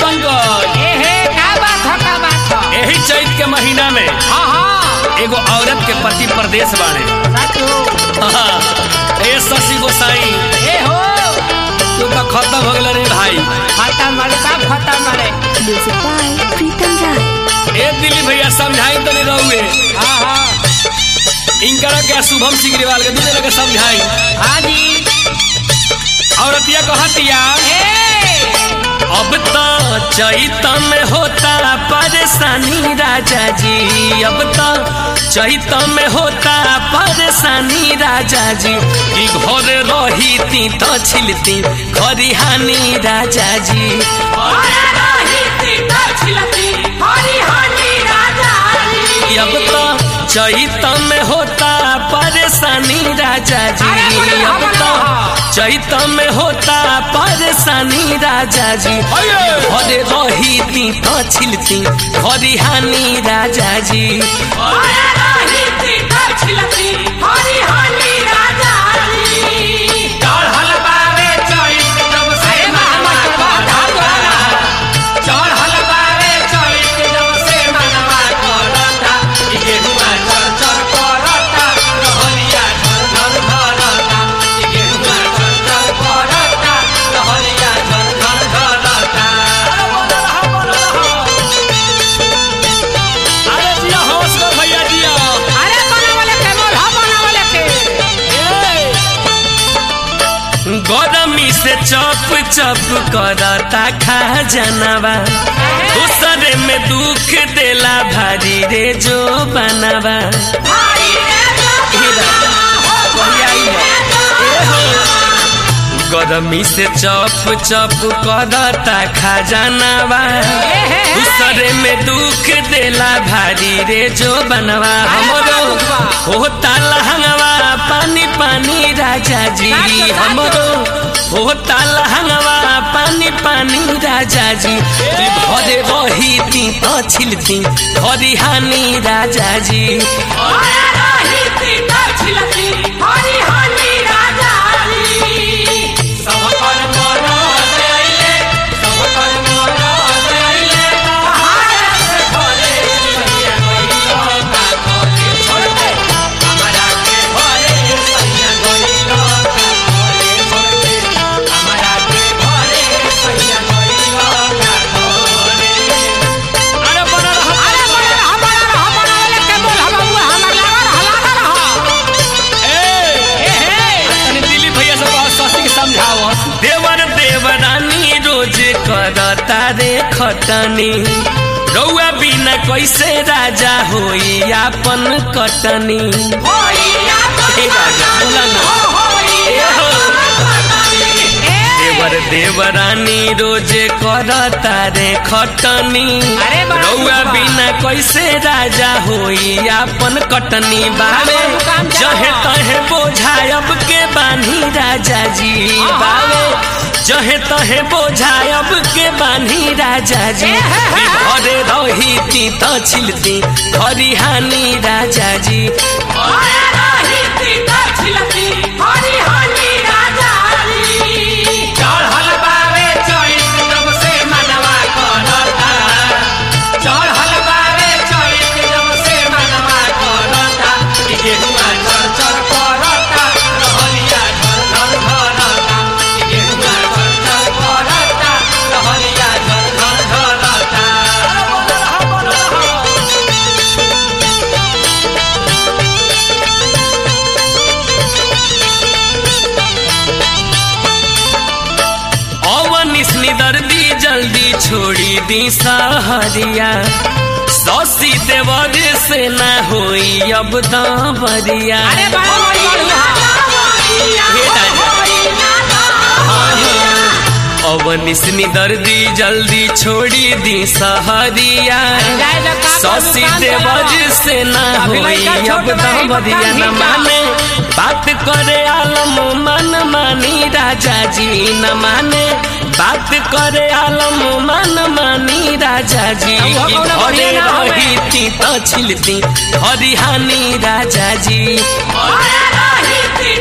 पंकज एहे का बात ह का बात ह यही चैत के महीना में हाँ हाँ एगो औरत के पति परदेश बाड़े सच हो हाँ, ए शशि गोसाई ए हो तू तो खत्म हो गल रे भाई खत्म मारे सब खत्म मारे Music by Pritam Rai. ए दिलीप भैया समझाई तो नहीं रहुए हाँ हाँ इनकरा के शुभम सिग्रीवाल के दूसरे के समझाई हाँ जी औरतिया को हतिया ए अब तो चैत में होता परेशानी राजा जी अब तो चैत में होता परेशानी राजा जी कि घर रही ती तो छिलती खरिहानी राजा जी अब तो चैत में होता परेशानी राजा जी अरे बोलो, अब बोलो। तो चैत में होता परेशानी राजा जी घरे रही ती तो छिलती खरिहानी राजा जी अरे महामत बात धाम बोला अरे जिया होश कर भैया जिया अरे बनावले के बोल हाँ बनावले के गरमी से चप चप करता खा जानवा दूसरे में दुख देला भारी रे जो बनावा गरमी से चप चप करता खा जानवा दूसरे में दुख देला भारी रे जो बनवा हमरो होता लहंगवा पानी पानी राजा जी हमरो होता लहंगवा पानी पानी राजा जी भरे रही ती तो छिलती खरिहानी राजा जी अरे बना रहा अरे बोले हाँ बना रहा बनावले के बोल हम हुआ हमर लगा रहा लगा रहा ए ए हे तनी दिलीप भैया से बहुत शशि के समझाओ देवर देवरानी रोज करता रे खटनी रउआ बिना कैसे राजा होई आपन कटनी हे राजा बोला ना ए हो देवर देवरानी रोज करता रे खटनी अरे बड़ा रउआ सुबह। बिना कैसे राजा होई आपन कटनी बावे आपन काम जाओ। जहे तहे बोझायब के बानी राजा जी बावे जहे तहे बोझायब के बानी राजा जी ए हे हे हे। घरे रही ती तो छिलती खरिहानी राजा जी अवनिस्नी दर्दी जल्दी छोड़ी दी सहरिया सौसी देवर से ना होई अब दावरिया अरे बड़ा हे राजा। अवनिस्नी दर्दी जल्दी छोड़ी दी सहरिया जाए जा काम सौसी काम देवर करो। से ना अभी होई लइका छोट अब बा, एक दावरिया काम न ही माने बात करे आलम मन मानी राजा जी न माने बात करे आलम मन मानी राजा जी अब वो की कौनो घरे बढ़िया ना होवे। रही थी तो छिलती हरिहानी राजा जी अरे रही थी